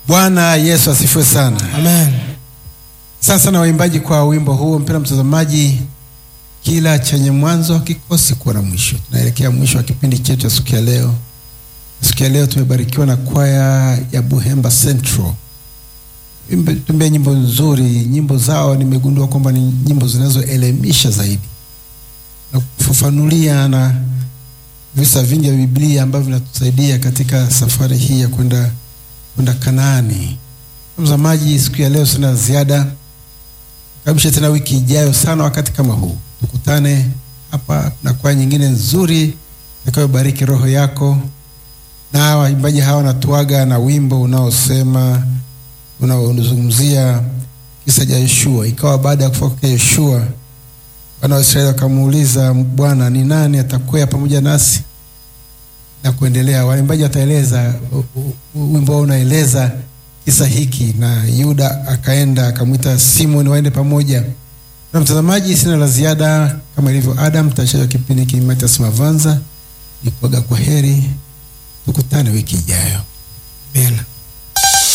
Bwana Yesu asifiwe sana. Amen. Asante sana waimbaji kwa wimbo huo. Mpendwa mtazamaji, kila chenye mwanzo hakikosi kuwa na mwisho. Tunaelekea mwisho wa kipindi chetu cha siku ya leo. Siku ya leo tumebarikiwa na kwaya ya Buhemba Central, tumbea nyimbo nzuri. Nyimbo zao nimegundua kwamba ni nyimbo zinazoelimisha zaidi na kufafanulia na visa vingi vya Biblia ambavyo vinatusaidia katika safari hii ya kwenda kwenda Kanaani. Mtazamaji, siku ya leo sina ziada, kabisha tena wiki ijayo sana wakati kama huu tukutane hapa na kwaya nyingine nzuri itakayobariki roho yako. Na waimbaji hawa wanatuaga na wimbo unaosema unaozungumzia kisa cha Yoshua. Ikawa baada ya kufa kwa Yoshua, wana wa Israeli wakamuuliza Bwana, ni nani atakwea pamoja nasi na kuendelea. Waimbaji wataeleza wimbo wao unaeleza kisa hiki, na Yuda akaenda akamwita Simoni waende pamoja. Na mtazamaji, sina la ziada, kama ilivyo Adam, tutashaja kipindi hiki Matias Mavanza ni kuaga kwa heri, tukutane wiki ijayo. Amen.